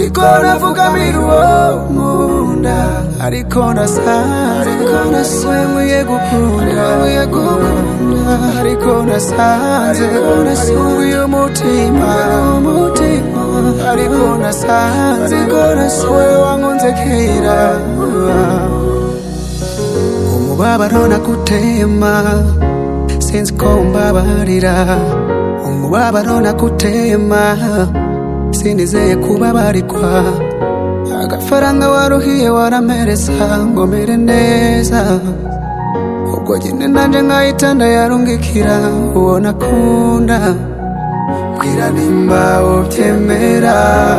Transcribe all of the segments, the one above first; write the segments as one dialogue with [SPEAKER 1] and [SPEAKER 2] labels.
[SPEAKER 1] ndiko navugamira uwo nkunda ariko nasanze we nkwiye gukunda ariko nasanze uyu mutima ariko nasanze we wankunze kera umubabaro nakutema sinzi ko umbabarira umubabaro nakutema sinizeye kubabarikwa agafaranga waruhiye waramereza ngo mere neza ubwo nyine nanje nkahita ndayarungikira uwo nakunda bwira nimba ubyemera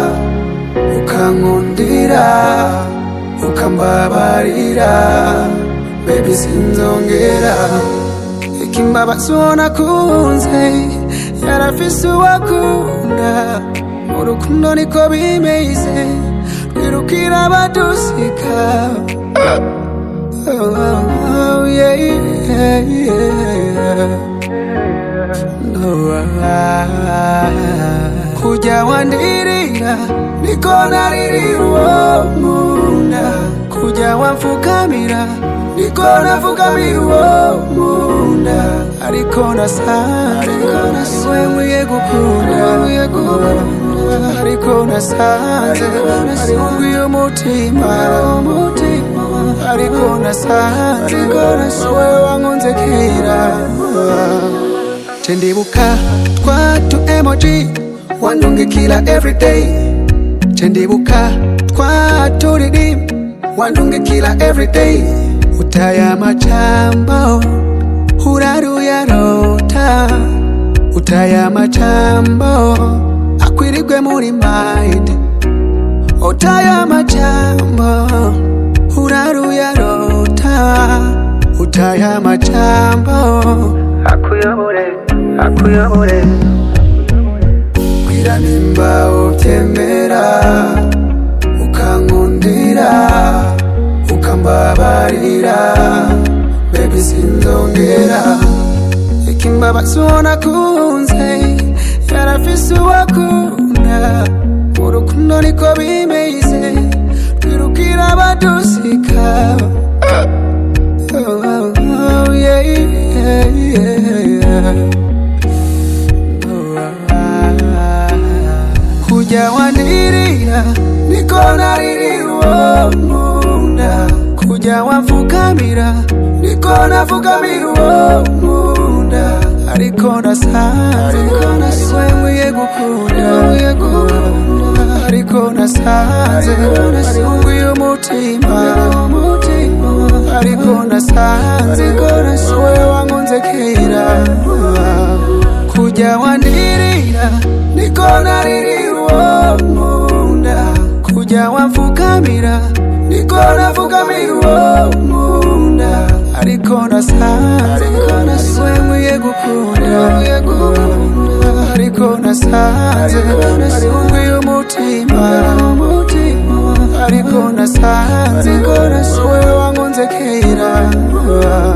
[SPEAKER 1] ukankundira ukambabarira bebi sinzongera ikimbabazi uwo nakunze yarafise uwakunda urukundo niko bimeze twirukira abadusika oh, oh, yeah, yeah, yeah. No, ah, kujya wandirira niko naririra uwo nkunda kujya wamfukamira niko nafukamira uwo nkunda ariko nasanze we nkwiye gukunda ariko nasanze ari umutima ariko nasanze we wankunze kera cendibuka twatu emoji wandungikira everyday cendibuka twaturirim wandungikira everyday utaya macambo uraruyarota utaya macambo akwirigwe muri mind utaya macambo uraruyarota utaya macambo akuyobore akuyobore bwira nimba ubyemera ukankundira ukambabarira bebi sinzongera ikimbabazi uwo nakunze yarafise uwakunda urukundo niko bimeze twirukira abadusika oh, oh, oh, yeah, yeah, yeah. Oh, ah, kujya wandirira niko naririra uwo nkunda kujya wamfukamira niko nafukamira uwo nkunda ariko nasanze we nkwiye gukunda ariko nasanze ari uyu mutima ariko nasanze we wankunze kera kujya wandirira niko naririra uwo nkunda kujya wamfukamira niko nafukamira uwo nkunda ariko nasanze we nkwiye gukunda ariko nasanze ari uyu mutima ariko nasanze we wankunze kera